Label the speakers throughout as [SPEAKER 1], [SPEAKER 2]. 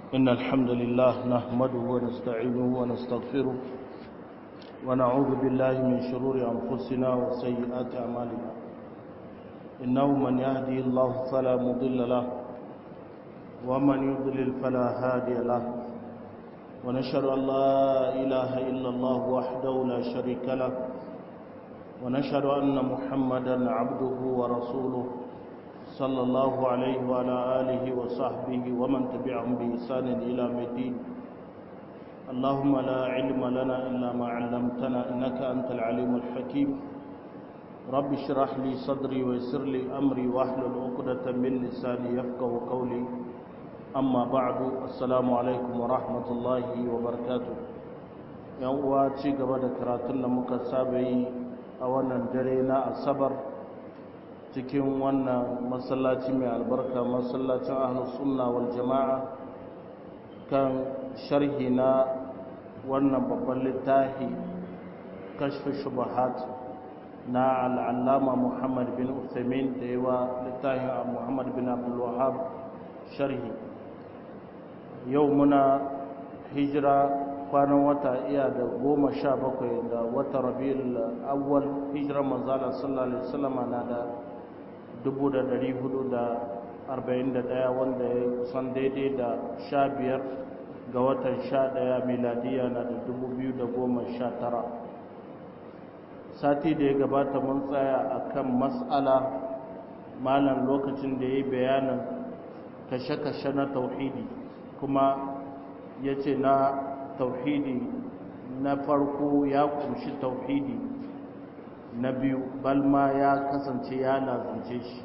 [SPEAKER 1] إن الحمد لله نحمده ونستعينه ونستغفره ونعوذ بالله من شرور أنفسنا وسيئات أعمالنا إنه من يهدي الله فلا مضل له ومن يضلل فلا هادي له ونشهد أن لا إله إلا الله وحده لا شريك له ونشهد أن محمدا عبده ورسوله صلى الله عليه وعلى آله وصحبه ومن تبعهم بإحسان إلى الدين اللهم لا علم لنا إلا ما علمتنا إنك أنت العليم الحكيم رب اشرح لي صدري ويسر لي أمري واحلل عقدة من لساني يفقه قولي أما بعد السلام عليكم ورحمة الله وبركاته yan uwa ci gaba da karatun da muka saba yi a wannan dare na asabar cikin wannan masallaci mai albarka masallacin ahlus sunna wal jama'a kan sharhi na wannan babban littafi kashfi shubahat na al'allama muhammad bin uthaymin da yawa littafin muhammad bin abdul wahab sharhi yau muna hijira kwanan wata iya da goma sha bakwai da wata rabiul awwal hijirar manzala sallallahu alaihi wasallam na da 441 wanda ya kusan daidai da 15 ga watan 11 miladiya na da 2019 sati da ya gabata mun tsaya akan mas'ala malam lokacin da ya yi bayanin kashe-kashe na tauhidi kuma ya ce na tauhidi na farko ya kunshi tauhidi na biyu balma ya kasance ya lazance shi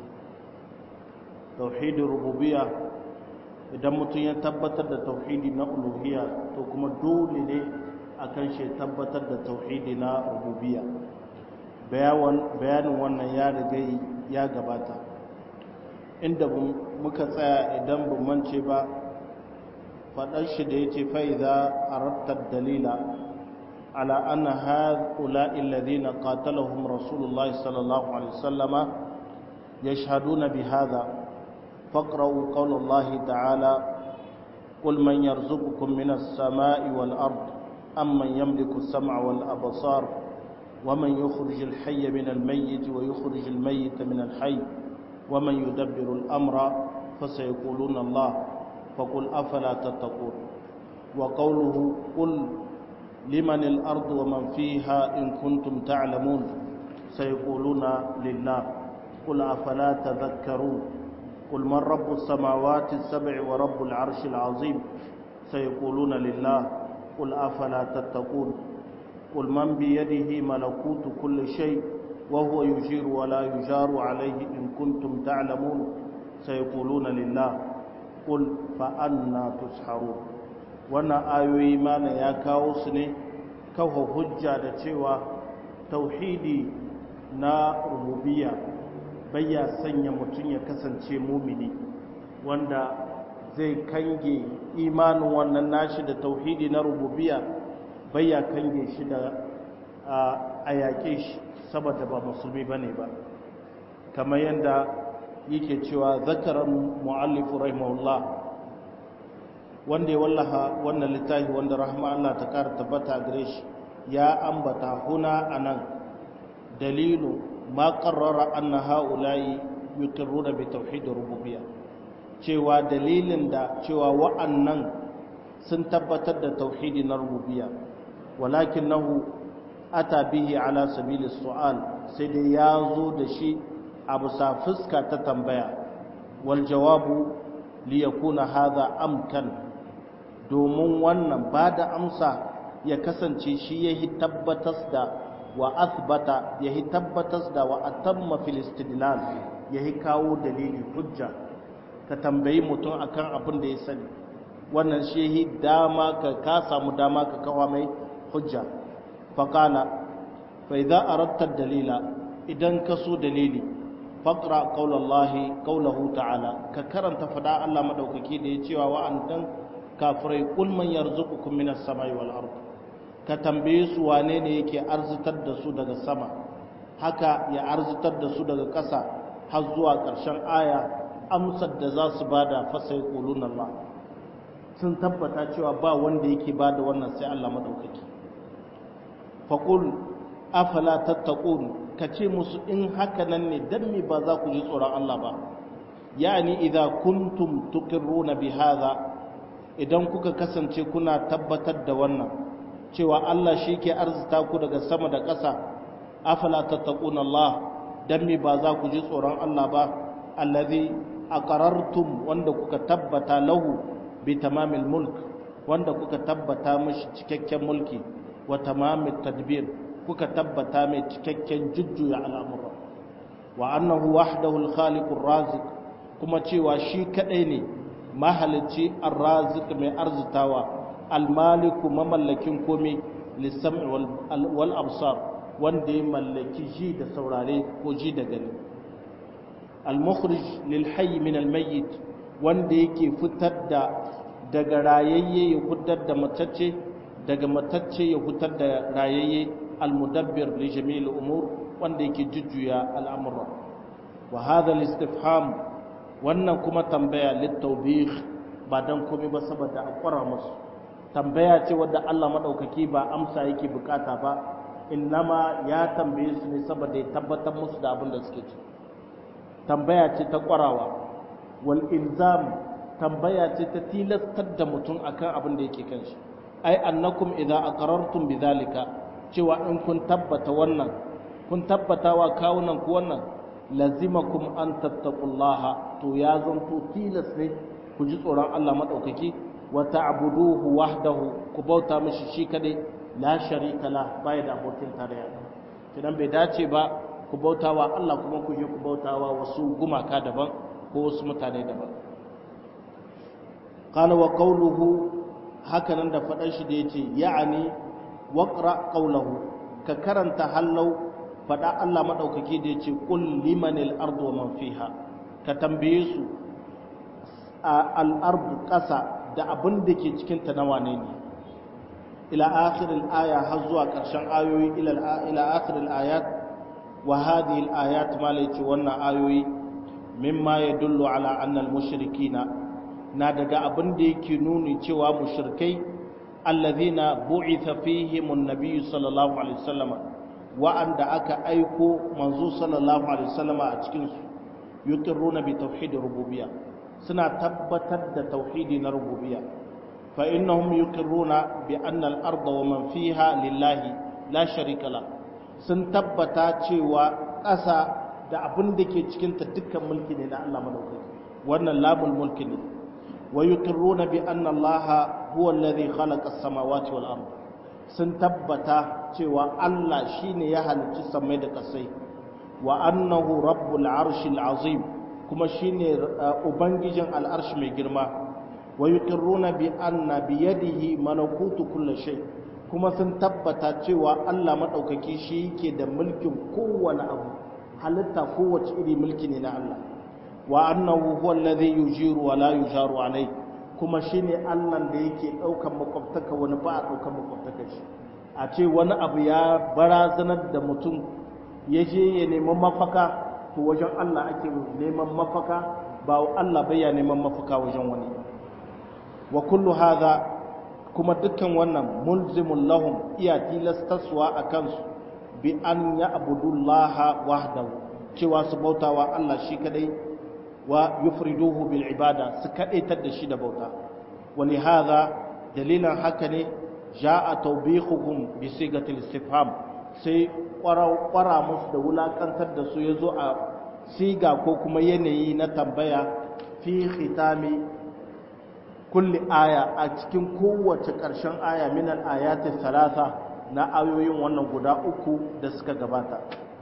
[SPEAKER 1] tauhidin rububiya idan mutum ya tabbatar da tauhidi na uluhiya to kuma dole ne a kan shi tabbatar da tauhidi na rububiya bayanin wannan ya riga ya gabata inda muka tsaya idan mance ba faɗar shi da ya ce fa'iza a rattar dalila على أن هؤلاء الذين قاتلهم رسول الله صلى الله عليه وسلم يشهدون بهذا فاقرأوا قول الله تعالى قل من يرزقكم من السماء والأرض أم من يملك السمع والأبصار ومن يخرج الحي من الميت ويخرج الميت من الحي ومن يدبر الأمر فسيقولون الله فقل أفلا تتقون وقوله قل لمن الأرض ومن فيها إن كنتم تعلمون سيقولون لله قل أفلا تذكرون قل من رب السماوات السبع ورب العرش العظيم سيقولون لله قل أفلا تتقون قل من بيده ملكوت كل شيء وهو يجير ولا يجار عليه إن كنتم تعلمون سيقولون لله قل فأنا تسحرون wannan ayoyi mana ya kawo su ne kawo hujja da cewa tauhidi na rububiya bayya sanya mutum ya kasance mumini wanda zai kange imanin wannan nashi da tauhidi na rububiya bayya kange shi da a yaƙe shi saboda ba musulmi ba ne ba kamar yadda yake cewa zakarar mu'allifu rahimahullah wanda ya wallaha wannan littafi wanda rahama Allah ta kara tabbata gare shi ya ambata huna anan dalilu ma qarrara anna haula'i yuqirruna bi tauhid rububiyya cewa dalilin da cewa wa'annan sun tabbatar da tauhidi na rububiyya walakinahu ata bihi ala sabili su'al sai dai ya zo da shi a bisa fuska ta tambaya wal jawabu liyakuna hadha amkan domin wannan ba da amsa ya kasance shi ya yi tabbatas da wa asbata ya yi tabbatas da wa atamma filistidlal ya yi kawo dalili hujja ka tambayi mutum akan abin da ya sani wannan shi ya yi dama ka ka samu dama ka kawo mai hujja faƙala fa idza aradta dalila idan ka so dalili faqra qaulallahi qaulahu ta'ala ka karanta fada Allah madaukaki da ya cewa wa'andan kafirai kul man yarzuqukum minas samai wal ard ka tambaye su wane ne yake arzitar da su daga sama haka ya arzitar da su daga ƙasa har zuwa ƙarshen aya amsar da za su bada fasai qulun Allah sun tabbata cewa ba wanda yake ba da wannan sai Allah madaukaki faqul afala tattaqun kace musu in haka nan ne dan me ba za ku ji tsoron Allah ba yani idza kuntum tuqirruna bi hadha idan kuka kasance kuna tabbatar da wannan cewa Allah shi ke arzita ku daga sama da ƙasa afala tattaquna Allah dan me ba za ku ji tsoron Allah ba allazi aqarartum wanda kuka tabbata lahu bi tamamil mulk wanda kuka tabbata mishi cikakken mulki wa tamamit tadbir kuka tabbata mai cikakken jujjuya al'amura wa annahu wahdahu al-khaliqur raziq kuma cewa shi kadai ne mahalicci ar-raziq mai arzitawa al-maliku mamallakin komai lissam'i wal absar wanda ya mallaki ji da saurare ko ji da gani al-mukhrij lil hayy min al-mayyit wanda yake fitar da daga rayayye ya fitar da matacce daga matacce ya fitar da rayayye al-mudabbir li jami'il umur wanda yake jujjuya al'amura wa hadha al-istifham wannan kuma tambaya littaubih ba dan komai ba saboda a kwara musu tambaya ce wadda Allah madaukaki ba amsa yake bukata ba innama ya tambaye su ne saboda ya tabbatar musu da abin da suke ci tambaya ce ta kwarawa wal ilzam tambaya ce ta tilastar da mutum akan abin da yake kanshi ai annakum idza aqarartum bidhalika cewa in kun tabbata wannan kun tabbata wa kawunan ku wannan lazimakum an tattaqullaha to ya zanto tilas ne ku ji tsoron Allah madaukaki wa ta'buduhu wahdahu ku bauta mishi shi kadai la sharika la bai da abokin tarayya kidan bai dace ba ku bautawa Allah kuma ku je ku bautawa wasu gumaka daban ko wasu mutane daban qala wa qawluhu hakanan da faɗan shi da yace ya'ani waqra qawluhu ka karanta hallau faɗa Allah maɗaukaki da ya ce ƙul limanil ardu wa man fiha ka tambaye su a al'ardu ƙasa da abin da ke cikinta na wane ne ila akhiril aya har zuwa ƙarshen ayoyi ila akhiril ayat wa hadhihi al ayat ma la yace wannan ayoyi mimma yadullu ala anna al mushrikina na daga abin da yake nuni cewa mushrikai alladhina bu'itha fihim an-nabiy sallallahu alaihi wasallam wa'anda aka aiko manzo sallallahu alaihi wasallam a cikin su yuqirruna bi tauhid rububiyya suna tabbatar da tauhidi na rububiyya fa innahum yuqirruna bi anna al-ardha wa man fiha lillahi la sharika la sun tabbata cewa ƙasa da abin da ke cikin ta dukkan mulki ne na Allah madaukaki wannan labul mulki ne wa yuqirruna bi anna Allah huwa alladhi khalaqa as-samawati wal ardh sun tabbata cewa Allah shine ya halicci samai da ƙasai wa annahu rabbul arshil azim kuma shine ubangijin al'arshi mai girma wa yuqirruna bi anna bi yadihi malakutu kulli shay kuma sun tabbata cewa Allah madaukaki shi yake da mulkin kowane abu halitta kowace iri mulki ne na Allah wa annahu huwa alladhi yujiru wa la yujaru alayhi kuma shi ne allan da yake ɗaukan makwabtaka wani ba a ɗaukan makwabtaka shi a ce wani abu ya barazanar da mutum ya je ya neman mafaka to wajen allah ake neman mafaka ba allah bai ya neman mafaka wajen wani wa kullu hadha kuma dukkan wannan mulzimun lahum iya tilastaswa a kansu bi an ya abudullaha wahdahu cewa su bautawa allah shi kadai wa yufriduhu bil ibada su kadaitar da shi da bauta wani hadha dalilan haka ne ja'a tawbihuhum bi sigatil istifham sai kwara musu da wulakantar da su yazo a siga ko kuma yanayi na tambaya fi khitami kulli aya a cikin kowace ƙarshen aya min al ayati thalatha na ayoyin wannan guda uku da suka gabata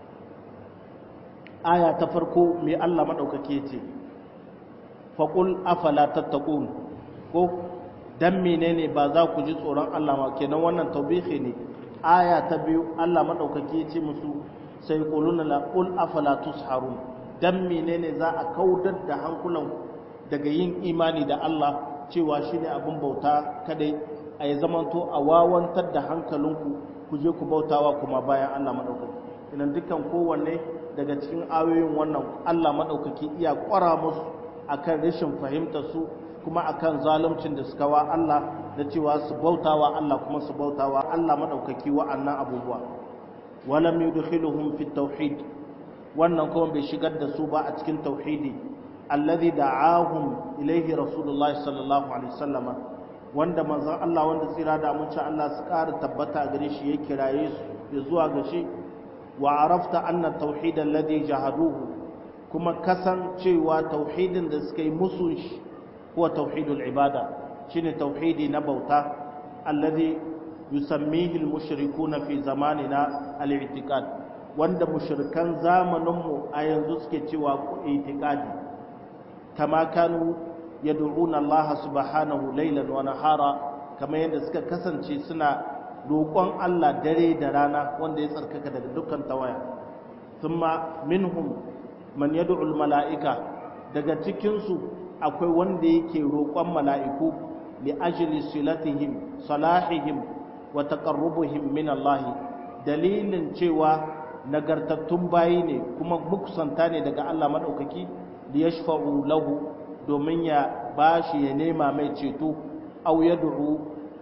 [SPEAKER 1] aya ta farko mai Allah maɗaukake ce faƙul afala tattaqun ko dan menene ba za ku ji tsoron Allah ma kenan wannan taubihi ne aya ta biyu Allah maɗaukake ce musu sai quluna la qul afala tusharun dan menene za a kaudar da hankulan daga yin imani da Allah cewa shine abin bauta kadai a yi zamanto a wawantar da hankalinku ku je ku bautawa kuma bayan Allah maɗaukaki idan dukkan kowanne daga cikin ayoyin wannan Allah maɗaukaki iya ƙwara musu akan rashin fahimtar su kuma akan zaluncin da suka wa Allah da cewa su bautawa Allah kuma su bautawa Allah madaukaki wa'annan abubuwa walam yudkhiluhum fi tauhid wannan kuma bai shigar da su ba a cikin tauhidi alladhi da'ahum ilayhi rasulullahi sallallahu alaihi wasallam wanda manzon Allah wanda tsira da amince Allah su ƙara tabbata gare shi ya kiraye su ya zuwa ga shi wa arafta anna tauhid alladhi jahaduhu kuma kasancewa tauhidin da suka yi musu shi huwa tauhidul ibada shine tauhidi na bauta alladhi yusammihi almushrikuna fi zamanina al-i'tiqad wanda mushrikan zamaninmu a yanzu suke cewa i'tiqadi kama kanu yad'una Allah subhanahu laylan wa nahara kama yadda suka kasance suna roƙon Allah dare da rana wanda ya tsarkaka daga dukkan tawaya thumma minhum man yad'u al-mala'ika daga cikin su akwai wanda yake roƙon mala'iku li ajli silatihim salahihim wa taqarrubuhim min Allah dalilin cewa nagartattun bayi ne kuma mukusanta ne daga Allah madaukaki li yashfa'u lahu domin ya bashi ya nema mai ceto aw yad'u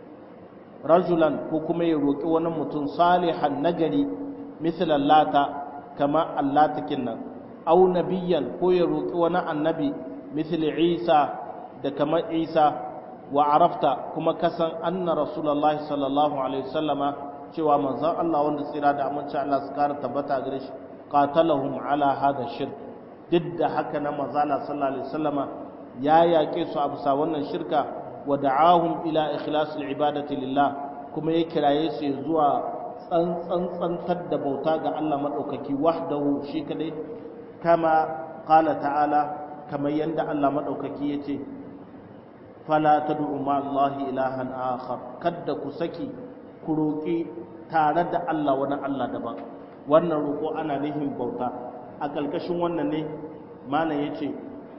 [SPEAKER 1] rajulan ko kuma ya roki wani mutum salihan nagari misal lata kama allatakin nan aw nabiyyan ko ya roki wani annabi misal Isa da kamar Isa wa arafta kuma kasan anna rasulullahi sallallahu alaihi wasallama cewa manzon Allah wanda tsira da amince Allah su kara tabbata gare shi qatalahum ala hada shirk duk da haka na manzon Allah sallallahu alaihi wasallama ya yaƙe su a bisa wannan shirka wa da'ahum ila ikhlasil ibadati lillah kuma ya kiraye su zuwa tsantsantar da bauta ga Allah madaukaki wahdahu shi kadai kama qala ta'ala kamar yanda Allah madaukaki yace fala tad'u ma Allah ilahan akhar kadda ku saki ku roki tare da Allah wani Allah daban wannan roko ana nihin bauta a kalkashin wannan ne malam yace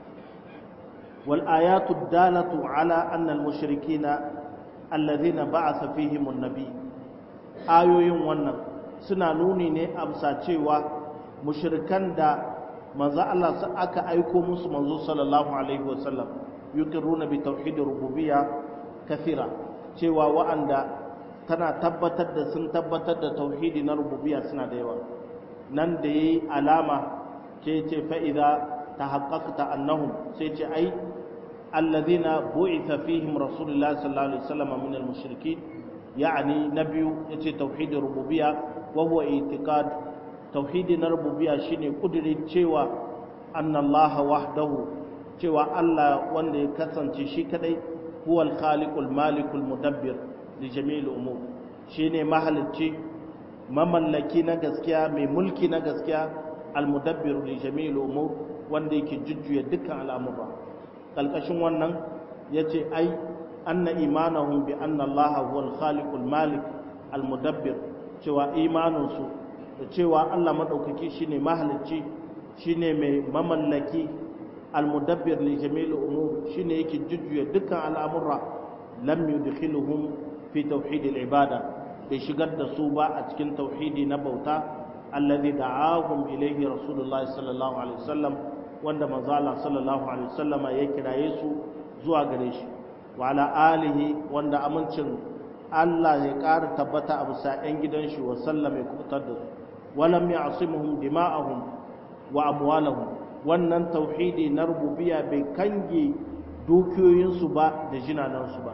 [SPEAKER 1] wal ayatu dalatu ala anna al mushrikina alladhina ba'atha fihim an-nabi ayoyin wannan suna nuni ne a bisa cewa mushrikan da manzo Allah aka aiko musu manzo sallallahu alaihi wasallam yuqirruna bi tauhid rububiyya kathira cewa wa'anda tana tabbatar da sun tabbatar da tauhidi na rububiyya suna da yawa nan da yayi alama ce ce fa idza tahaqqaqta annahum sai ce ai alladhina bu'itha fihim rasulullah sallallahu alaihi wasallam min al-mushrikeen yani nabiyu yace tauhid rububiyya wa huwa i'tiqad tauhidi na rububiyya shine kudirin cewa annallaha wahdahu cewa Allah wanda ya kasance shi kadai huwal khaliqul malikul mudabbir li jami'il umur shine mahalicci mamallaki na gaskiya mai mulki na gaskiya al mudabbir li jami'il umur wanda yake jujjuya dukkan al'amura kalkashin wannan yace ai anna imanahum bi anna Allah huwal khaliqul malik al mudabbir cewa imaninsu da cewa Allah madaukaki shine mahalicci shine mai mamallaki almudabbir li jami'il umur shine yake jujjuya dukkan al'amura lam yudkhiluhum fi tauhid al-ibada bai shigar da su ba a cikin tauhidi na bauta alladhi da'ahum ilayhi rasulullahi sallallahu alaihi wasallam wanda manzo Allah sallallahu alaihi wasallama ya kiraye su zuwa gare shi wa ala alihi wanda amincin Allah ya ƙara tabbata a bisa 'yan gidan shi wa sallam ya kubutar da su walam ya'simuhum dima'ahum wa amwalahum wannan tauhidi na rububiya bai kange dukiyoyinsu ba da jinanansu ba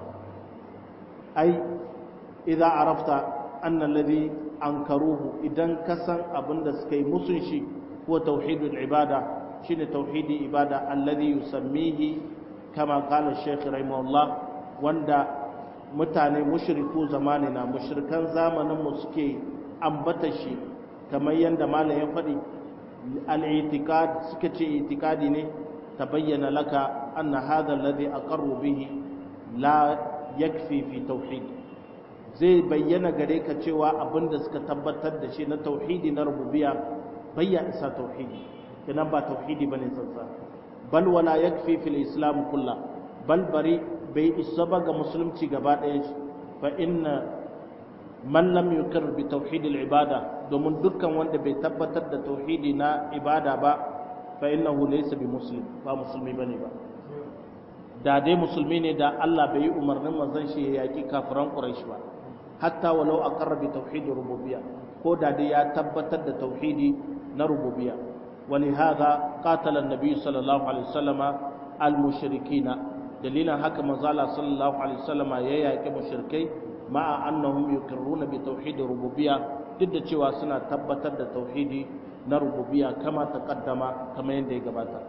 [SPEAKER 1] ai idan arafta annan ladhi ankaruhu idan ka san abin da suka yi musun shi ko tauhidul ibada shine tauhidi ibada alladhi yusammihi kama qala shaykh rahimahullah wanda mutane mushriku zamanina mushrikan zamanin mu suke ambata shi kamar yanda malam ya faɗi al-i'tiqad suka ce i'tiqadi ne tabayyana laka anna hadha alladhi aqarru bihi la yakfi fi tauhid zai bayyana gare ka cewa abinda suka tabbatar da shi na tauhidi na rububiyya bayya isa tauhidi kenan ba tauhidi bane tsantsa bal wala yakfi fil islam kullah bal bari bai isa ba ga musulunci gaba ɗaya fa inna man lam yukir bi tauhidil ibada domin dukkan wanda bai tabbatar da tauhidi na ibada ba fa innahu laysa bi muslim ba musulmi bane ba da dai musulmi ne da Allah bai yi umarnin manzon shi ya yaki kafiran quraish ba hatta walau aqarra bi tauhid rububiyya ko da dai ya tabbatar da tauhidi na rububiyya ولهذا قاتل النبي صلى الله عليه وسلم المشركين دليلا haka manzala sallallahu alaihi wasallam ya yaki mushrikai ma'a annahum yuqirruna bi tauhid rububiyya duk da cewa suna tabbatar da tauhidi na rububiyya kama taqaddama kama yadda ya gabata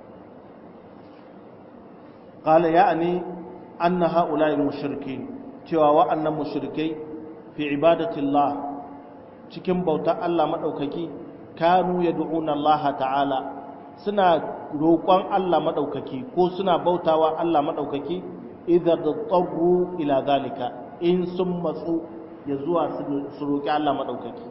[SPEAKER 1] qala ya'ni anna ha'ula'i mushrikin cewa wa'annan mushrikai fi ibadatillah cikin bautar Allah madaukaki kanu yad'una Allah ta'ala suna roƙon Allah madaukaki ko suna bautawa Allah madaukaki idza tatarru ila zalika in sun matsu ya zuwa su roƙi Allah madaukaki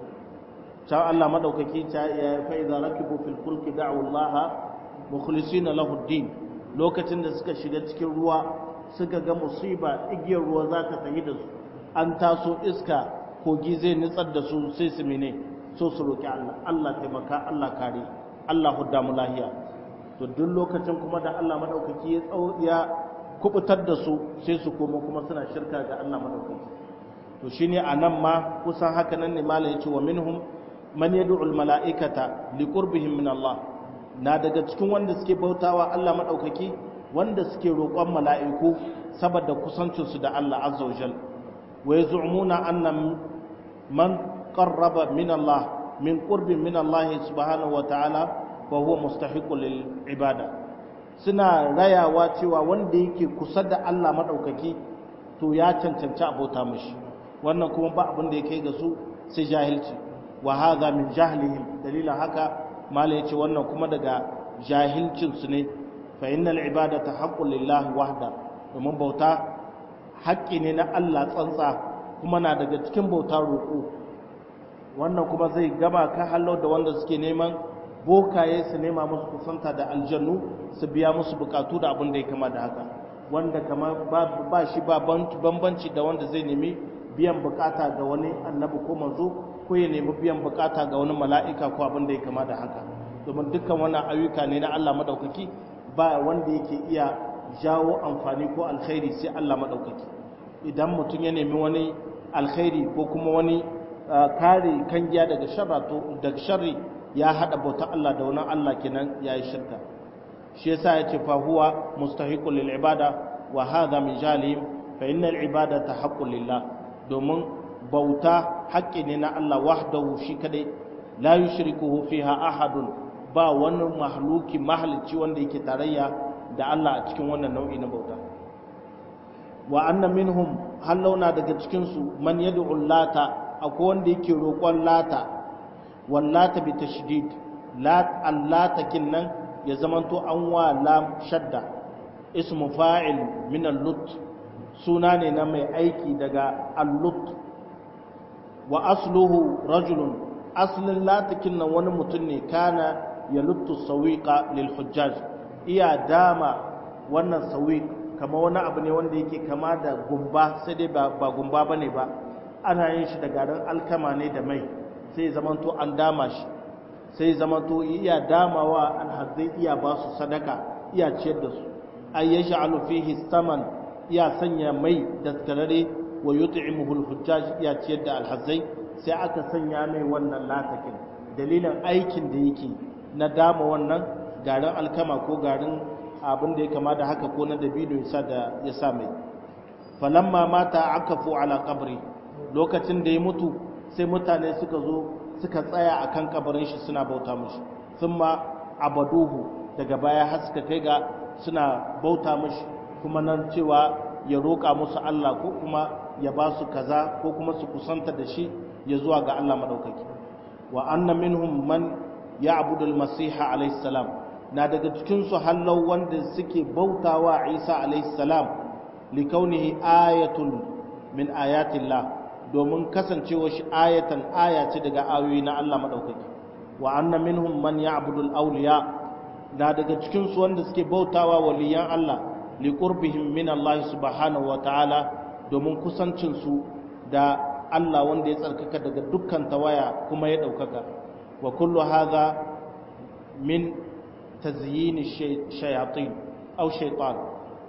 [SPEAKER 1] ta Allah madaukaki ta ya fa idza rakibu fil fulki da'u Allah mukhlisina lahu ad-din lokacin da suka shiga cikin ruwa suka ga musiba igiyar ruwa za ta tafi da su an taso iska kogi zai nitsar da su sai su mene so su roƙi Allah Allah taimaka Allah kare Allah hudda mu lahiya to duk lokacin kuma da Allah madaukaki ya tsau ya kubutar da su sai su koma kuma suna shirka ga Allah madaukaki to shine anan ma kusan haka nan ne malai yace wa minhum man yad'u al mala'ikata liqurbihim min Allah na daga cikin wanda suke bautawa Allah madaukaki wanda suke roƙon mala'iku saboda kusancinsu da Allah azza wa jal wa yaz'umuna anna man qarraba min Allah min qurbin min Allah subhanahu wa ta'ala fa huwa mustahiqu lil ibada suna rayawa cewa wanda yake kusa da Allah madaukaki to ya cancanci abota mishi wannan kuma ba abin da yake ga su sai jahilci wa hadha min jahlihim dalilan haka mala yace wannan kuma daga jahilcin su ne fa innal ibadata haqqun lillahi wahda domin bauta haƙƙi ne na Allah tsantsa kuma na daga cikin bauta roƙo wannan kuma zai gama ka hallo da wanda suke neman bokaye su nema musu kusanta da aljannu su biya musu bukatu da abin da ya kama da haka wanda kama ba shi ba bambanci da wanda zai nemi biyan bukata ga wani annabi ko manzo ko ya nemi biyan bukata ga wani mala'ika ko abin da ya kama da haka domin dukkan wannan ayyuka ne na Allah madaukaki ba wanda yake iya jawo amfani ko alkhairi sai Allah madaukaki idan mutum ya nemi wani alkhairi ko kuma wani kare kangiya daga sharra to daga sharri ya hada bauta Allah da wani Allah kenan yayi shirka shi yasa yace fa huwa mustahiqul lil ibada wa hadha min jalim fa innal ibadata haqqun lillah domin bauta haƙƙi ne na Allah wahdahu shi kadai la yushrikuhu fiha ahadun ba wani mahluki mahalicci wanda yake tarayya da Allah a cikin wannan nau'i na bauta wa anna minhum halauna daga cikin su man yad'u lata akwai wanda yake roƙon lata wallata bi tashdid lat allata kinnan ya zamanto an wa lam shadda ismu fa'il min al-lut suna ne na mai aiki daga al-lut wa asluhu rajulun aslin latakin nan wani mutum ne kana ya luttu sawiqa lil hujjaj iya dama wannan sawiq kama wani abu ne wanda yake kama da gumba sai dai ba gumba bane ba ana yin shi da garin alkama ne da mai sai zamanto an dama shi sai zamanto iya damawa alhazai iya ba su sadaka iya ciyar da su ay yaj'alu fihi saman iya sanya mai daskarare wa yut'imuhu alhujjaj iya ciyar da alhazai sai aka sanya mai wannan latakin dalilin aikin da yake na dama wannan garin alkama ko garin abin da ya kama da haka ko na dabino ya da ya sa mai falamma mata akafu ala qabri lokacin da ya mutu sai mutane suka zo suka tsaya akan kabarin shi suna bauta mishi thumma abaduhu daga baya har suka kai ga suna bauta mishi kuma nan cewa ya roƙa musu Allah ko kuma ya ba su kaza ko kuma su kusanta da shi ya zuwa ga Allah madaukaki wa anna minhum man ya'budu al-masiha alayhi salam na daga cikin su hallau wanda suke bautawa Isa alayhi salam likaunihi ayatun min ayatillah domin kasancewa shi ayatan aya ce daga ayoyi na Allah madaukaki wa anna minhum man ya'budu al-awliya na daga cikin su wanda suke bautawa waliyan Allah liqurbihim min Allah subhanahu wa ta'ala domin kusancin su da Allah wanda ya tsarkaka daga dukkan tawaya kuma ya daukaka wa kullu hadha min tazyin shayatin aw shaytan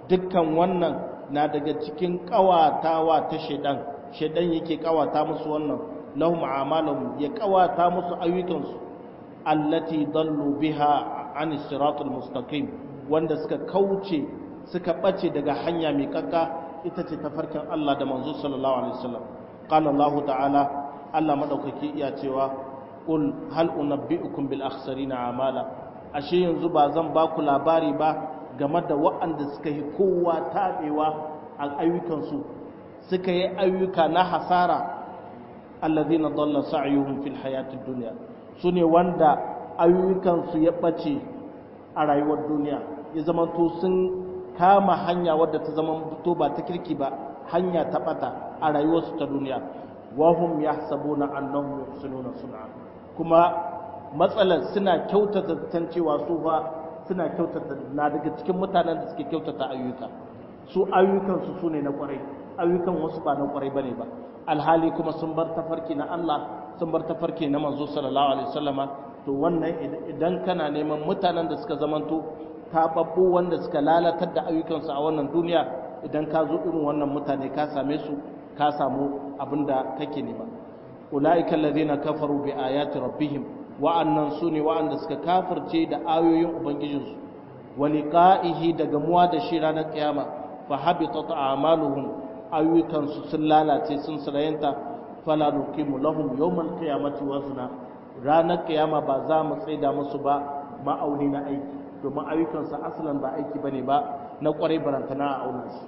[SPEAKER 1] dukkan wannan na daga cikin kawatawa ta shedan shedan yake kawata musu wannan lahum a'malahum ya kawata musu ayyukansu allati dallu biha an siratul mustaqim wanda suka kauce suka bace daga hanya mai kakka ita ce tafarkin Allah da manzo sallallahu alaihi wasallam qala Allah ta'ala Allah madaukaki iya cewa qul hal unabbiukum bil akhsarina amala ashe yanzu ba zan ba ku labari ba game da waɗanda suka yi kowa tabewa a ayyukansu suka yi ayyuka na hasara alladhina dalla sa'yuhum fil hayatid dunya sune wanda ayyukansu ya bace a rayuwar duniya ya zama to sun kama hanya wadda ta zama to ba ta kirki ba hanya ta bata a rayuwarsu ta duniya wahum yahsabuna annahum yuhsinuna sun'a kuma matsalar suna kyautata tan cewa su ba suna kyautata na daga cikin mutanen da suke kyautata ayyuka su ayyukan su sune na kwarai ayyukan wasu ba na kwarai bane ba alhali kuma sun bar tafarki na Allah sun bar tafarki na manzo sallallahu alaihi wasallama to wannan idan kana neman mutanen da suka zamanto taɓaɓɓu wanda suka lalatar da ayyukansu a wannan duniya idan ka zo irin wannan mutane ka same su ka samu abin da kake nema ulaika allazina kafaru bi ayati rabbihim wa'annan sune wa'anda suka kafirce da ayoyin ubangijinsu wa liqa'ihi da gamuwa da shi ranar kiyama fa habitat a'maluhum ayyukansu sun lalace sun sarayanta fala nuqimu lahum yawmal qiyamati wazna ranar kiyama ba za mu tsaida musu ba ma'auni na aiki domin ayyukansa asalan ba aiki bane ba na kwarai barantana a auna shi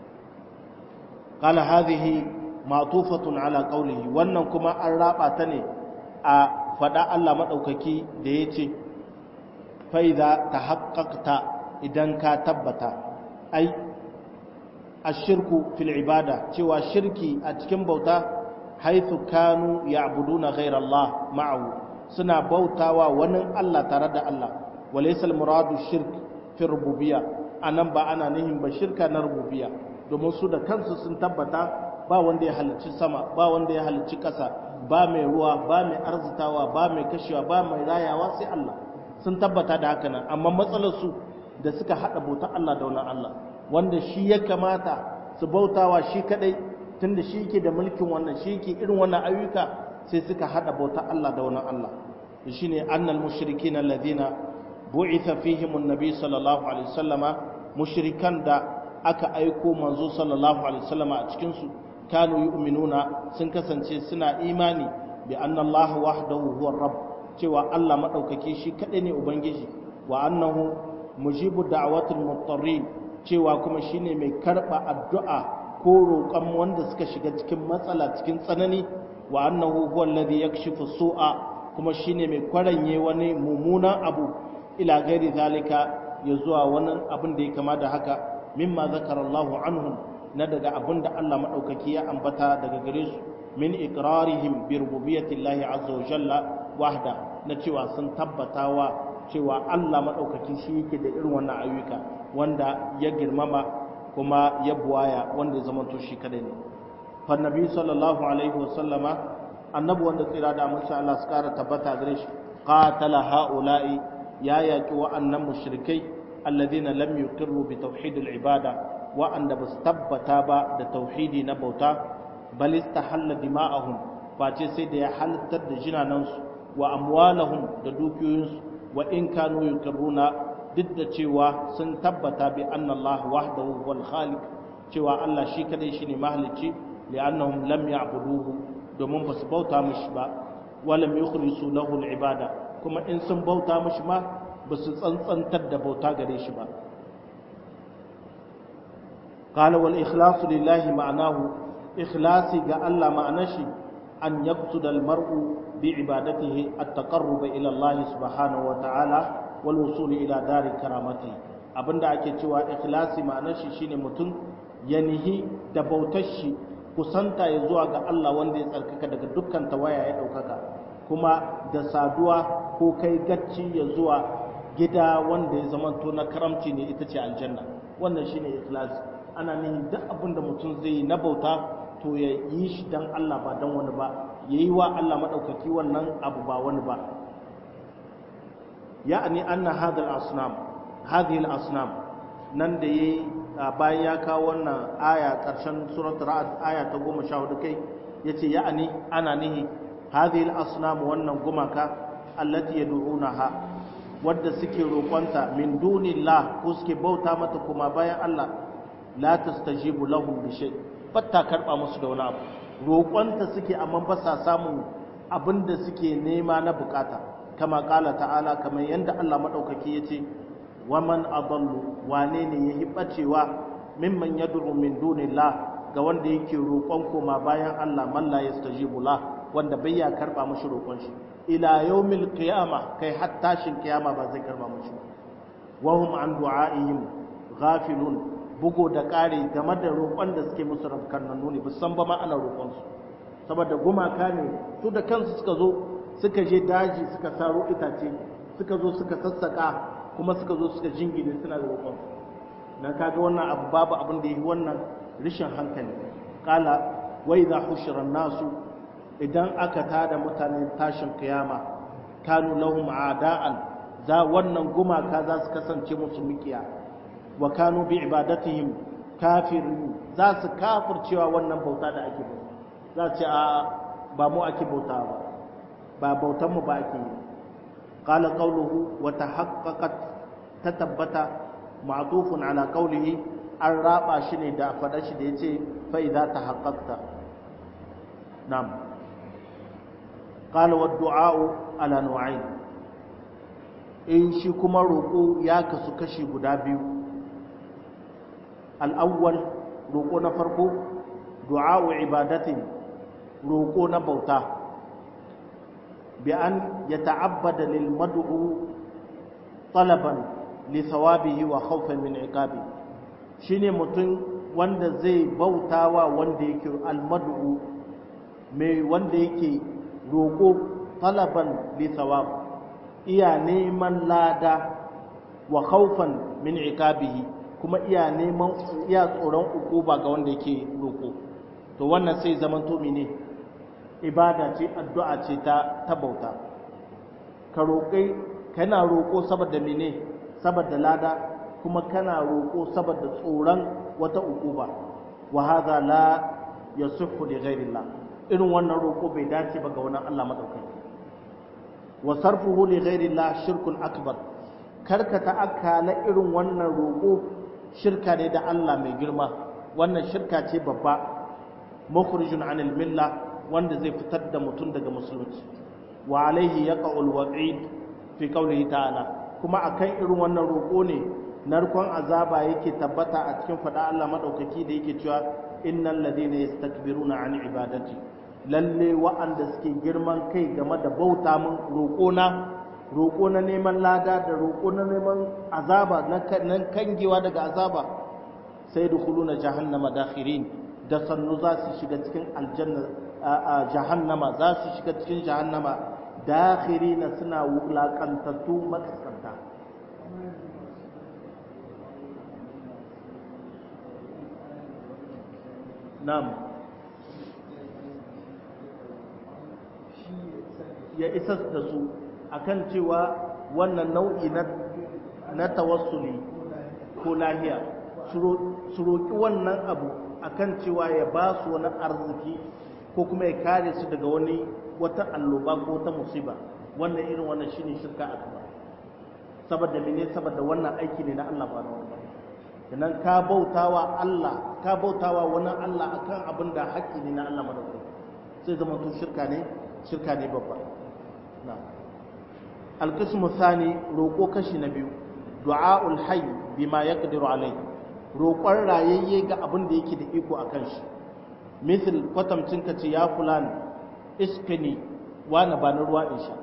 [SPEAKER 1] qala hadhihi ma'tufatun ala qawlihi wannan kuma an raba ta ne a fada Allah madaukaki da yace fa idza tahaqqaqta idan ka tabbata ai ashirku fil ibada cewa shirki a cikin bauta haythu kanu ya'buduna ghayra Allah ma'ahu suna bautawa wani Allah tare da Allah walaysa al-muradu shirk fi rububiyya anan ba ana nihin ba shirka na rububiyya domin su da kansu sun tabbata ba wanda ya halicci sama ba wanda ya halicci ƙasa ba mai ruwa ba mai arzitawa ba mai kashewa ba mai rayawa sai Allah sun tabbata da haka nan amma matsalar su da suka hada bauta Allah da wani Allah wanda shi ya kamata su bautawa shi kadai tunda shi yake da mulkin wannan shi yake irin wannan ayyuka sai suka hada bauta Allah da wani Allah shine annal mushrikin alladhina bu'itha fihim an-nabi sallallahu alaihi wasallama mushrikan da aka aiko manzo sallallahu alaihi wasallama a cikin su kanu yu'minuna sun kasance suna imani bi anna Allah wahdahu huwa rabb cewa Allah madaukake shi kadai ne ubangiji wa annahu mujibu da'watil mutarrin cewa kuma shine mai karba addu'a ko roƙon wanda suka shiga cikin matsala cikin tsanani wa annahu huwa alladhi yakshifu su'a kuma shine mai kwaranye wani mummunan abu ila gairi zalika ya zuwa wani abin da ya kama da haka mimma zakara Allahu anhum na daga abin da Allah madaukaki ya ambata daga gare su min iqrarihim bi rububiyyati Allah azza wa jalla wahda na cewa sun tabbatawa cewa Allah madaukaki shi yake da irin wannan ayyuka wanda ya girmama kuma ya buwaya wanda ya zama to shi kadai ne fa nabi sallallahu alaihi wa sallama annabi wanda tsira da mun sha Allah su kara tabbata gare shi qatala haula'i ya yaki wa'annan mushrikai alladhina lam yuqirru bi tauhidil ibada wa'anda basu tabbata ba da tauhidi na bauta bal istahalla dima'ahum face sai da ya halittar da jinanansu wa amwalahum da dukiyoyinsu wa in kanu yuqirruna duk da cewa sun tabbata bi anna Allah wahdahu wal khaliq cewa Allah shi kadai shine mahalicci li'annahum lam ya'buduhu domin basu bauta mishi ba walam yukhrisu lahu al ibada kuma in sun bauta mishi ma basu tsantsantar da bauta gare shi ba qala wal ikhlasu lillahi ma'anahu ikhlasi ga Allah ma'anar shi an yaqsuda al mar'u bi ibadatihi at taqarrub ila Allah subhanahu wa ta'ala wal wusul ila dari karamati abinda ake cewa ikhlasi ma'anar shi shine mutum ya nihi da bautar shi kusanta ya zuwa ga Allah wanda ya tsarkaka daga dukkan tawaya ya daukaka kuma da saduwa ko kai gacci ya zuwa gida wanda ya zamanto na karamci ne ita ce aljanna wannan shine ikhlasi ana nihin duk abin da mutum zai yi na bauta to ya yi shi dan Allah ba dan wani ba yayi wa Allah madaukaki wannan abu ba wani ba يعني أن هذا الأصنام هذه الأصنام nan da yayi bayan ya kawo wannan aya ƙarshen suratul ra'd aya ta 14 kai yace ya'ani ana nihi hadhihi al-asnam wannan gumaka allati yad'unaha wadda suke roƙonta min dunillah ko suke bauta mata kuma bayan Allah la tastajibu lahum bi shay batta karba musu da wani abu roƙonta suke amma ba sa samun abin da suke nema na bukata kama kala ta'ala kamar yadda Allah madaukaki yace waman adallu wane ne yahi bacewa mimman yad'u min dunillah ga wanda yake roƙon koma bayan Allah man la yastajibu la wanda bai ya karba mashi roƙon shi ila yawmil qiyama kai har tashin kiyama ba zai karba mashi wa hum an du'aihim ghafilun bugo da ƙari game da roƙon da suke musu rafkananu ne san ba ma ana roƙon su saboda gumaka ne su da kansu suka zo suka je daji suka saro itace suka zo suka sassaka kuma suka zo suka jingine suna da roƙon na kaga wannan abu babu abin da yi wannan rishin hankali kala wa idha hushira nasu idan aka tada mutane tashin kiyama kanu lahum a'da'an za wannan gumaka za su kasance musu mikiya wa kanu bi ibadatihim kafirin za su kafircewa wannan bauta da ake bauta za ce a ba mu ake bauta ba ba bautan mu ba ake yi qala qawluhu wa tahaqqaqat tatabbata ma'tufun ala qawlihi an raba shi ne da faɗa shi da yace fa idza tahaqqaqta nam qala wa du'a'u ala nu'ayn in shi kuma roƙo ya kasu kashi guda biyu al'awwal roƙo na farko du'a'u ibadatin roƙo na bauta bi an ya ta'abbada lil mad'u talaban li thawabihi wa khawfan min iqabi shine mutum wanda zai bautawa wanda yake al mad'u mai wanda yake roƙo talaban li thawab iya neman lada wa khawfan min iqabihi kuma iya neman iya tsoron ukuba ga wanda yake roƙo to wannan sai zaman to mene ibada ce addu'a ce ta ta bauta ka roƙai kana roƙo saboda mene saboda lada kuma kana roƙo saboda tsoron wata ukuba wa hadha la yasihhu li ghairillah irin wannan roƙo bai dace ba ga wannan Allah madaukaki wa sarfuhu li ghairillah shirkun akbar karkata akala irin wannan roƙo shirka ne da Allah mai girma wannan shirka ce babba mukhrijun anil milla wanda zai fitar da mutum daga musulunci wa alaihi yaqa'ul wa'id fi qawlihi ta'ala kuma akan irin wannan roƙo ne narkon azaba yake tabbata a cikin fada Allah madaukaki da yake cewa innal ladina yastakbiruna an ibadati lalle wa'anda suke girman kai game da bauta mun roƙo na roƙo na neman lada da roƙo na neman azaba na kangewa daga azaba sai dukhuluna jahannama dakhirin da sannu za su shiga cikin aljanna a jahannama za su shiga cikin jahannama dakhirina suna wulakantattu makaskanta nam ya isa da su akan cewa wannan nau'i na tawassuli ko lahiya su roƙi wannan abu akan cewa ya ba su wani arziki ko kuma ya kare su daga wani wata alloba ko wata musiba wannan irin wannan shine shirka akbar saboda mene saboda wannan aiki ne na Allah ba na wani kenan ka bautawa Allah ka bautawa wani Allah akan abin da haƙƙi ne na Allah madaukaki sai zama to shirka ne shirka ne babba na alqismu thani roƙo kashi na biyu du'aul hayy bima yaqdiru alayhi roƙon rayayye ga abin da yake da iko a kan shi misal kwatamcin ka ce ya fulani iskini wani ba na ruwa in sha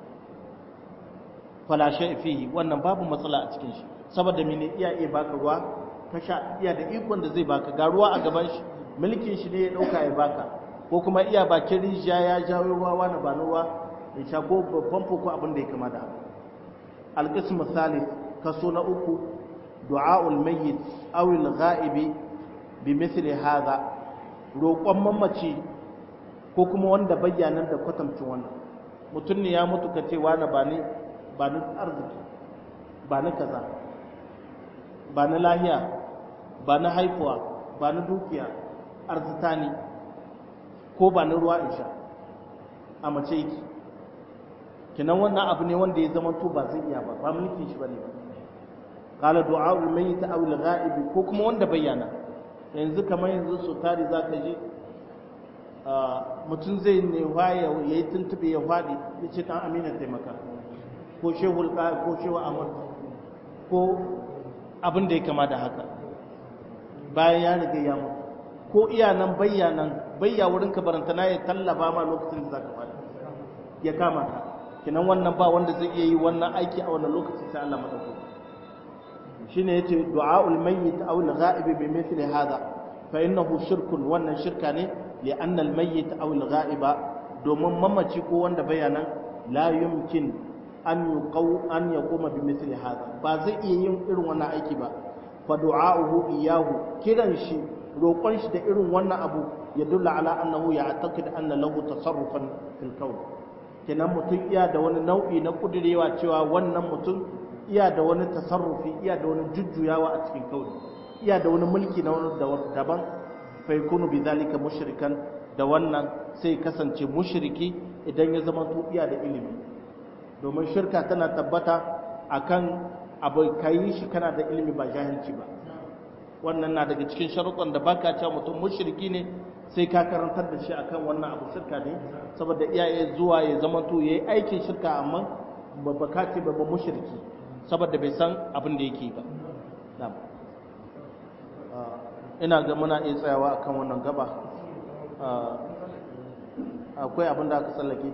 [SPEAKER 1] falashe fihi wannan babu matsala a cikin shi saboda mene iya iya baka ruwa ka sha iya da ikon da zai baka ga ruwa a gaban shi mulkin shi ne ya dauka ya baka ko kuma iya bakin rijiya ya jawo ruwa wani ba na ruwa in sha ko babban ko abin da ya kama da alqismu thalith kaso na uku du'a'ul mayyit aw al-ghaibi bimithli hadha roƙon mamaci ko kuma wanda bayyanan da kwatamcin wannan mutum ne ya mutu ka ce wani ba ni ba ni arziki ba ni kaza ba ni lahiya ba na haifuwa ba na dukiya arzita ne ko ba na ruwa in sha a mace yake kinan wannan abu ne wanda ya zama to ba zai iya ba ba mulkin shi bane ba qala du'a'ul mayyit aw al-ghaib ko kuma wanda bayyana yanzu kamar yanzu su tari zaka ji mutum zai ne waya yayi tuntube ya fadi yace dan amina taimaka ko shehul ko shehu amr ko abin da ya kama da haka bayan ya riga ya mutu ko iya nan bayyanan bayya wurin ka barantana ya tallaba ma lokacin da zaka fadi ya kama ka kinan wannan ba wanda zai iya yi wannan aiki a wannan lokacin sai Allah madaukaki shine yace du'aul mayyit aw al-ghaib bi mithli hadha fa innahu shirkun wannan shirka ne li anna al-mayyit aw al-ghaiba domin mamaci ko wanda bayanan la yumkin an yuqaw an yaquma bi mithli hadha ba zai iya yin irin wannan aiki ba fa du'a'uhu iyahu kiran shi roƙon shi da irin wannan abu ya dulla ala annahu ya'taqid anna lahu tasarrufan fil kawn kenan mutum iya da wani nau'i na kudirewa cewa wannan mutum iya da wani tasarrufi iya da wani jujjuyawa a cikin kauni iya da wani mulki na wani daban fa yakunu bidhalika mushrikan da wannan sai kasance mushriki idan ya zama to iya da ilimi domin shirka tana tabbata akan abu kai shi kana da ilimi ba jahilci ba wannan na daga cikin sharuɗan da baka cewa mutum mushriki ne sai ka karantar da shi akan wannan abu shirka ne saboda iyaye zuwa ya zama to yayi aikin shirka amma ba ka ce ba mushriki saboda bai san abin da yake ba na'am ina ga muna iya tsayawa akan wannan gaba akwai abin da aka tsallake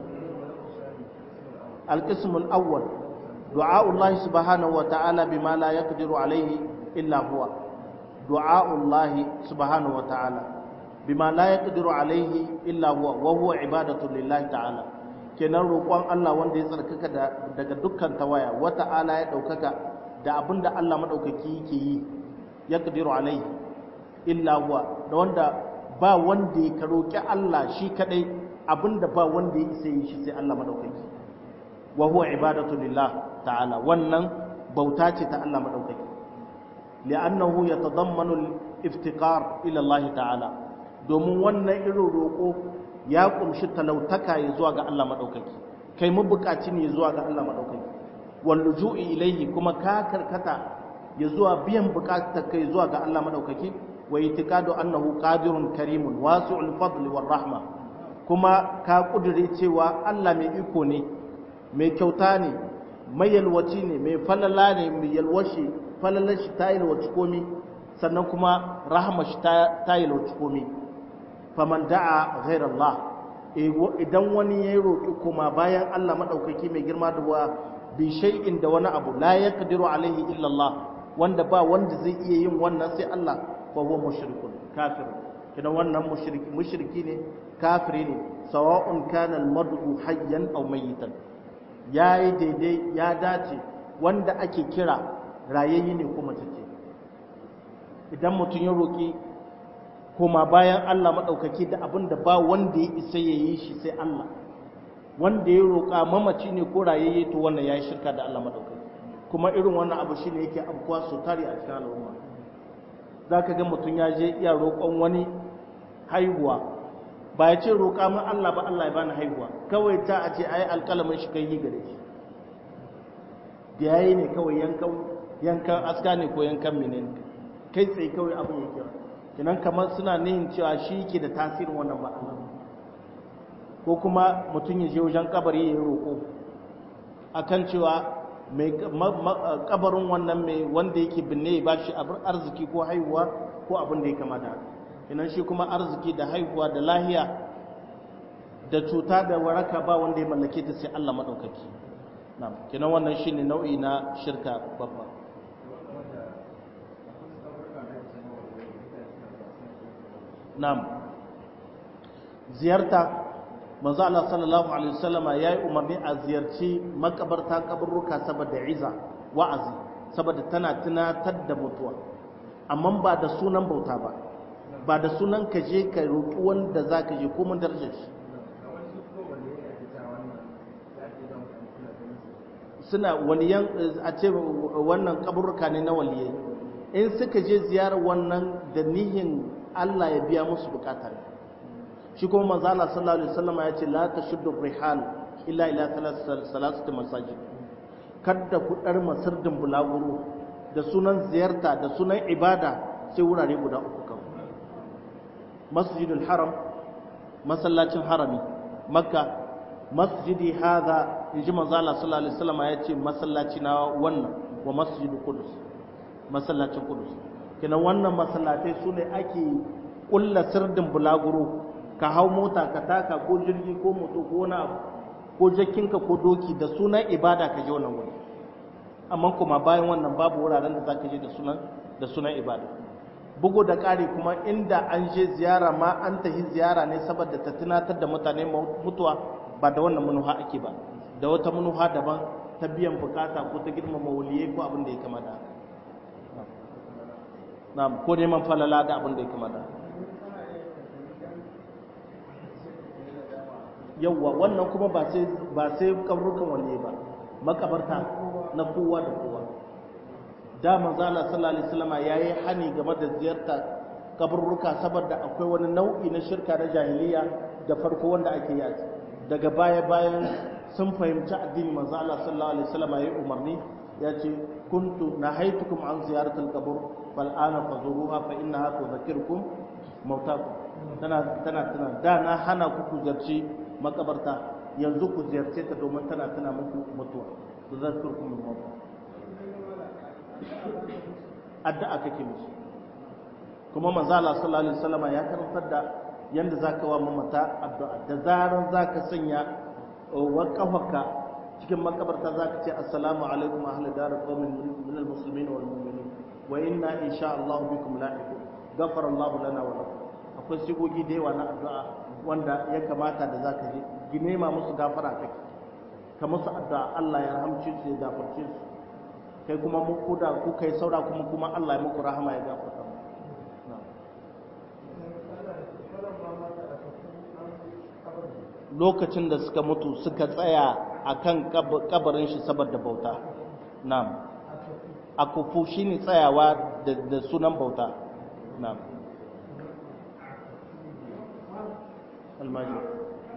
[SPEAKER 1] alqismul awwal du'a'ullahi subhanahu wa ta'ala bima la yaqdiru alayhi illa huwa du'a'ullahi subhanahu wa ta'ala bima la yaqdiru alayhi illa huwa wa huwa ibadatu lillahi ta'ala kenan roƙon Allah wanda ya tsarkaka daga dukkan tawaya wa ta'ala ya daukaka da abinda Allah madaukaki yake yi yaqdiru alayhi illa huwa da wanda ba wanda ya roƙi Allah shi kadai abinda ba wanda ya isa yi shi sai Allah madaukaki wa huwa ibadatu lillah ta'ala wannan bauta ce ta Allah madaukaki li'annahu yatadammanu al-iftiqar ila Allah ta'ala domin wannan irin roƙo ya kumshi talautaka ya zuwa ga Allah maɗaukaki kai mabukaci ne ya zuwa ga Allah maɗaukaki wal luju'i ilaihi kuma ka karkata ya zuwa biyan bukatar kai zuwa ga Allah maɗaukaki wa itiqadu annahu qadirun karimun wasi'ul fadli war rahma kuma ka kudure cewa Allah mai iko ne mai kyauta ne mai yalwaci ne mai falala ne mai yalwashi falalar shi ta yalwaci komi sannan kuma rahama shi ta yalwaci komi faman da'a ghairar Allah idan wani ya yi roƙi kuma bayan Allah maɗaukaki mai girma da wa bi shay'in da wani abu la ya kadiru alaihi illallah wanda ba wanda zai iya yin wannan sai Allah fa huwa mushrikun kafir kidan wannan mushriki mushriki ne kafiri ne sawa'un kana al-mad'u hayyan aw mayitan yayi daidai ya dace wanda ake kira rayayye ne kuma take idan mutum ya roƙi koma bayan Allah maɗaukaki da abin da ba wanda ya isa ya yi shi sai Allah wanda ya roƙa mamaci ne ko rayayye to wannan ya yi shirka da Allah maɗaukaki kuma irin wannan abu shi ne yake abuwa su tare a cikin al'umma za ka ga mutum ya je iya roƙon wani haihuwa ba ya ce roƙa min Allah ba Allah ya bani haihuwa kawai ta a ce ai alƙalamin shi kai yi gare shi da yayi ne kawai yankan yankan aska ne ko yankan menene kai tsaye kawai abin yake ba kinan kamar suna nihin cewa shi ke da tasirin wannan ba ko kuma mutum ya je wajen kabari ya roƙo akan cewa mai kabarin wannan mai wanda yake binne ya bashi arziki ko haihuwa ko abin da ya kama da kinan shi kuma arziki da haihuwa da lahiya da cuta da waraka ba wanda ya mallake ta sai Allah madaukaki na'am kinan wannan shine nau'i na shirka babba Nam ziyarta manzo Allah sallallahu alaihi wasallama yayi umarni a ziyarci makabarta kaburruka saboda iza wa'azi saboda tana tunatar da mutuwa amma ba da sunan bauta ba ba da sunan ka je ka roki wanda zaka je ko mun darajar shi suna waliyan a ce wannan kaburruka ne na waliyai in suka je ziyarar wannan da nihin Allah ya biya musu bukatar shi kuma manzo Allah sallallahu alaihi wasallam ya ce la tashuddu rihal illa ila salasati masajid kada ku dar masirdin bulaguro da sunan ziyarta da sunan ibada sai wurare guda uku kan masjidul haram masallacin harami makka masjidi hadha inji manzo Allah sallallahu alaihi wasallam ya ce masallaci na wannan wa masjidul qudus masallacin qudus kenan wannan masallatai sune ake kulla sirdin bulaguro ka hau mota ka taka ko jirgi ko moto ko wani abu ko jakinka ko doki da sunan ibada ka je wannan wuri amma kuma bayan wannan babu wuraren da zaka je da sunan da sunan ibada bugu da ƙari kuma inda an je ziyara ma an tafi ziyara ne saboda ta tunatar da mutane mutuwa ba da wannan manuha ake ba da wata manuha daban ta biyan bukata ko ta girmama waliyai ko abin da ya kama da haka ko neman falala da abin da ya kama da haka yawwa wannan kuma ba sai ba sai kabrukan wanne ba makabarta na kowa da kowa da manzo Allah sallallahu alaihi wasallam yayi hani game da ziyarta kaburruka saboda akwai wani nau'i na shirka na jahiliya da farko wanda ake yi daga baya bayan sun fahimci addini manzo Allah sallallahu alaihi wasallam yayi umarni ya ce kuntu nahaitukum an ziyaratil qabr fal ana fazuruha fa innaha tudhakkirukum mautakum tana tana tana da na hana ku ku zarci makabarta yanzu ku ziyarce ta domin tana tana muku mutuwa tudhakkirukum al-maut addu'a kake musu kuma manzo Allah sallallahu alaihi wasallam ya karantar da yanda zaka wa mamata addu'a da zaran zaka sanya wa kafarka cikin makabarta zaka ce assalamu alaikum ahli dar qaumin min almuslimin wal mu'minin wa inna insha Allah bikum lahiqun ghafara Allah lana wa lakum akwai sigogi da yawa na addu'a wanda ya kamata da zaka ji gine ma musu gafara kake ka musu addu'a Allah ya rahamce su ya gafarce su kai kuma mu kuda ku kai saura kuma kuma Allah ya muku rahama ya gafarta mu lokacin da suka mutu suka tsaya akan kabarin shi saboda bauta na'am akufu shine tsayawa da sunan bauta na'am almajid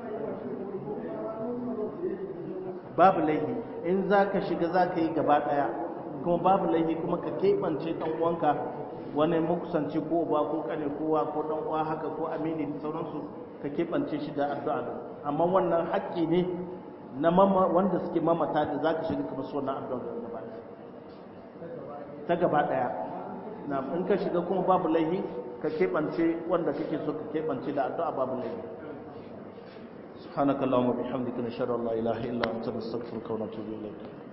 [SPEAKER 1] babu laifi in za ka shiga za ka yi gaba ɗaya kuma babu laifi kuma ka keɓance ɗan uwanka wani makusanci ko ba ko kane kowa ko ɗan uwa haka ko amini da sauransu ka keɓance shi da addu'a amma wannan haƙƙi ne na mama wanda suke mamata da za ka shiga kamar su wannan addu'a da gaba ta gaba ɗaya na in ka shiga kuma babu laifi ka keɓance wanda kake so ka keɓance da addu'a babu laifi سبحانك اللهم وبحمدك نشهد ان لا اله الا انت نستغفرك ونتوب اليك